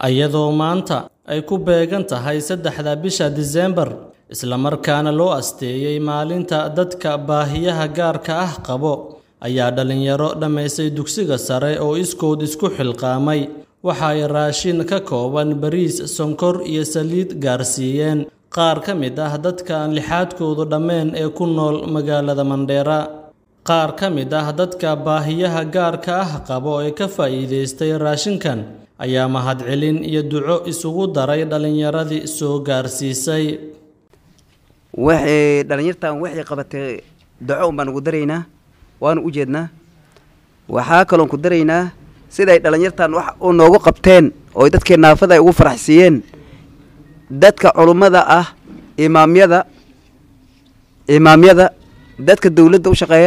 iyadoo maanta ay ku beegan tahay saddexda bisha Diseembar islamarkaana loo asteeyey maalinta dadka baahiyaha gaarka ah qabo ayaa dhalinyaro dhammaystay dugsiga sare oo iskood isku xilqaamay waxa ay raashin ka kooban bariis sonkor iyo saliid gaarsiiyeen qaar ka mid ah dadka aan lixaadkoodu dhammeen ee ku nool magaalada Mandheera qaar ka mid ah dadka baahiyaha gaarka ah qabo ee ka faa'iidaystay raashinkan ayaa mahadcelin iyo duco isugu daray dhalinyaradii soo gaarsiisay waxay dhalinyartan waxay qabatay daco un baan ugu daraynaa waanu u jeednaa waxaa kaloon ku daraynaa siday dhalinyartan wax u noogu qabteen oo dadkii naafada ay ugu faraxsiiyeen dadka culummada ah imaamyada imaamyada dadka dawladda u shaqeeya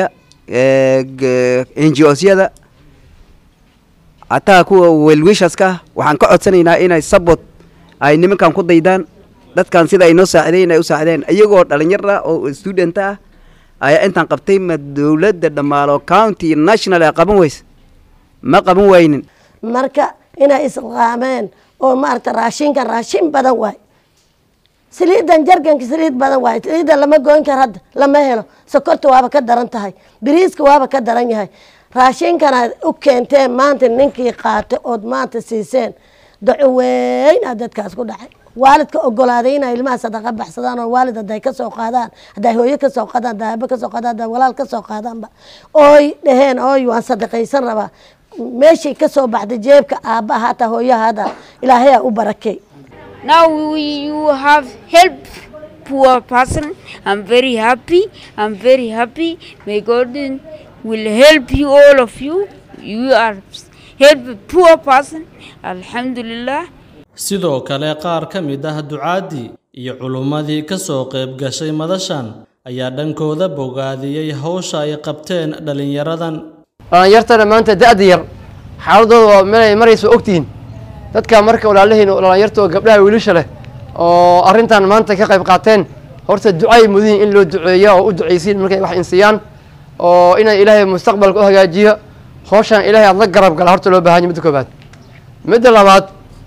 n g osyada hataa kuwa welwishaska ah waxaan ka codsanaynaa inay sabot ay nimankan ku daydaan dadkan sida ay noo saacideen ay u saacideen iyagoo dhalinyar ah oo student ah ayaa intaan qabtay ma dawladda dhammaalo county national ay qaban weyse ma qaban waynin marka inay isqaameen oo maaragta raashinkan raashin badan waay saliidan jarganka saliid badan waay saliida lama goyn karo hadda lama helo sokorta waaba ka daran tahay biriiska waaba ka daran yahay raashinkanaad u keenteen maanta ninkii qaatay ood maanta siiseen daco weyn aa dadkaas ku dhacay waalidka ogolaaday inay ilmaha sadaqa baxsadaan oo waalid haday kasoo qaadaan haday hooyo kasoo qaadaan haday aabo kasoo qaadaan haday walaal kasoo qaadaanba ooy dhaheen ooy waan sadaqaysan rabaa meeshay kasoo baxday jeebka aabbaha hataa hooyaha hada ilaahayaa u barakey Now you have helped poor person. I'm very happy. I'm very happy. May God will help you all of you. You are help poor person. Alhamdulillah. sidoo kale qaar ka mid ah ducaadii iyo culummadii ka soo qayb gashay madashan ayaa dhankooda bogaadiyey hawsha ay qabteen dhalinyaradan dhalinyartana maanta da-da yar xaaladooda waa meelay maraysa ogtihiin dadka marka walaalihiin oo dhalinyarta oo gabdhaha wiilasha leh oo arrintan maanta ka qayb qaateen horta ducay mudihin in loo duceeyo oo u ducaysiin markay wax insiyaan oo inay ilaahay mustaqbalka u hagaajiyo hawshan ilaahay aada la garab gala horta loo baahanya midda koobaad midda labaad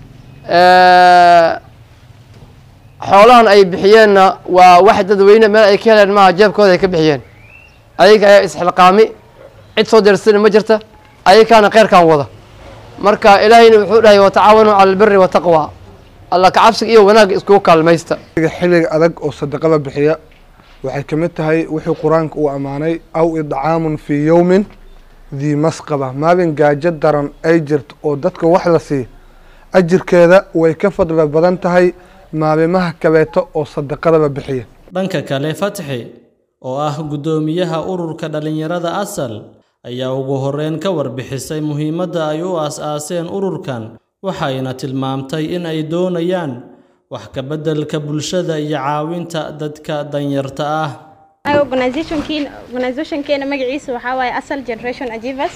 xoolahan ay bixiyeenna waa wax dadweyne meel ay ka heleen maaha jeebkooda ay ka bixiyeen ayaga ayaa isxilqaami cid soo deersana ma jirta ayakaana kheyrkan wada marka ilaahayna wuxuu dhahay watacaawanuu cala albiri wataqwa alla kacabsiga iyo wanaagga iskugu kaalmaysta xilliga adag oo sadaqada bixiya waxay ka mid tahay wuxuu qur-aanka uu ammaanay aw idcaamun fii yowmin dii masqaba maalin gaajo daran ay jirto oo dadka wax la siiya ajirkeeda way ka fadli badan tahay maalimaha kaleeto oo sadaqadaba bixiya dhanka kale fatxi oo ah guddoomiyaha ururka dhalinyarada asal ayaa ugu horeyn ka warbixisay muhiimadda ay u aas-aaseen ururkan waxayna tilmaamtay in ay doonayaan wax ka beddelka bulshada iyo caawinta dadka danyarta ah organizationkeena magaciisa waxaa waaye asal generation achievers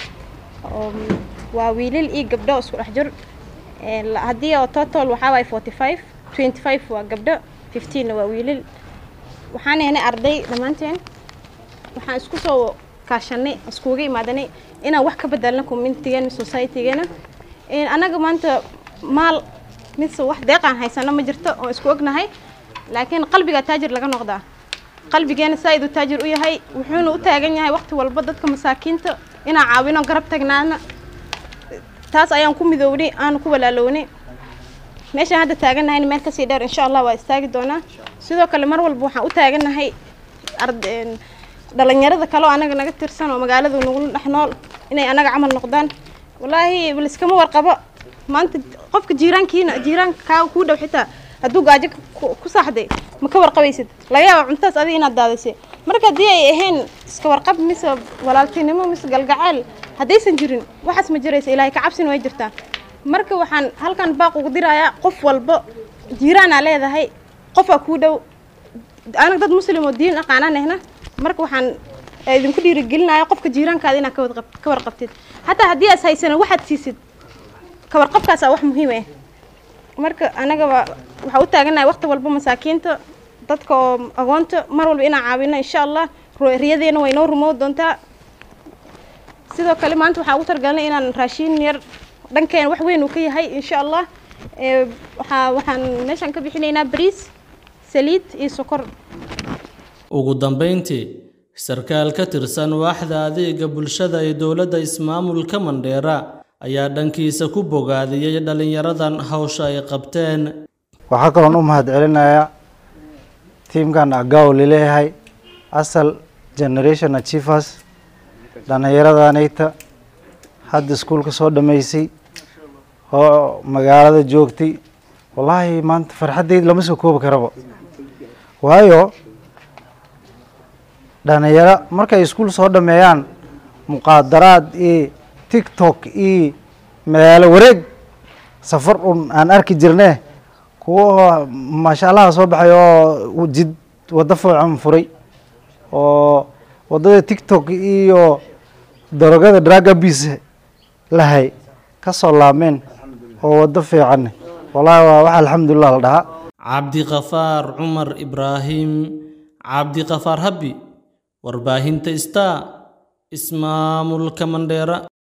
waa wiilal iyo gabdho isku dhex jir haddii oo total waxaa waaye forty five twenty five waa gabdho fifteenna waa wiilal waxaan ahnay arday dhammaanteen waxaan isku soo kaashanay iskuga imaadanay inaan wax ka bedelno communitygeena societygeena annaga maanta maal mise wax deeqaan haysano ma jirto oo isku ognahay laakiin qalbiga taajir laga noqdaa qalbigeena saa iduu taajir u yahay wuxuuna u taagan yahay waqti walba dadka masaakiinta inaan caawino garab tagnaana taas ayaan ku midownay aanu ku walaalownay meeshaan hadda taagannahay meel kasii dheer insha allah waa istaagi doonaa sidoo kale mar walba waxaan u taagannahay dhalinyarada kale oo anaga naga tirsan oo magaalada nagula dhex nool inay anaga camal noqdaan wallaahi liskama warqabo maanta qofka jiiraankiina jiiraanka kaa kuu dhow xitaa hadduu gaajo ku saaxday ma ka warqabaysid laga yaaba cuntaas adiga inaad daadisay marka haddii ay ahayn iska warqab mise walaaltinimo mise galgaceel haddaysan jirin waxaas ma jiraysa ilaahay ka cabsina way jirtaa marka waxaan halkan baaq ugu dirayaa qof walba jiiraanaa leedahay qofaa kuu dhow anaga dad muslim oo diin aqaanaan ahna marka waxaan idinku dhiirigelinaya qofka jiiraankaada inaad ka warqabtid hataa haddii aas haysana waxaad siisid ka warqabkaasaa wax muhiim ah marka anagaba waxaa u taaganahay waqti walba masaakiinta dadka oo agoonta mar walba inaan caawino insha allah riyadeena way noo rumow doontaa sidoo kale maanta waxaan ugu targalanay inaan raashiin yar dhankeena wax weyn uu ka yahay insha allah ee waxaa waxaan meeshaan ka bixinaynaa bariis saliid iyo sokor ugu dambeyntii sarkaal ka tirsan waaxda adeega bulshada ee dowladda ismaamulka mandheera ayaa dhankiisa ku bogaadiyey dhallinyaradan hawsha ay qabteen waxaa kaloon u mahad celinayaa tiimkan agaw laleeyahay asal generation achievers dhallinyaradanayta hadda iskuulka soo dhammaysay oo magaalada joogtay wallaahi maanta farxaddayda lama soo koobi karaba waayo dhalinyaro markay iskuul soo dhameeyaan muqaadaraad iyo tiktok iyo magaalo wareeg safar un aan arki jirne kuwa maasha allaha soo baxay oo jid waddo fiican furay oo waddada tiktok iyo darogada dragabis lahay ka soo laabmeen oo waddo fiican wallaahi waa wax alxamdulilah la dhahaa cabdiqafaar cumar ibraahim cabdiqafaar habbi warbaahinta star ismaamulka mandheera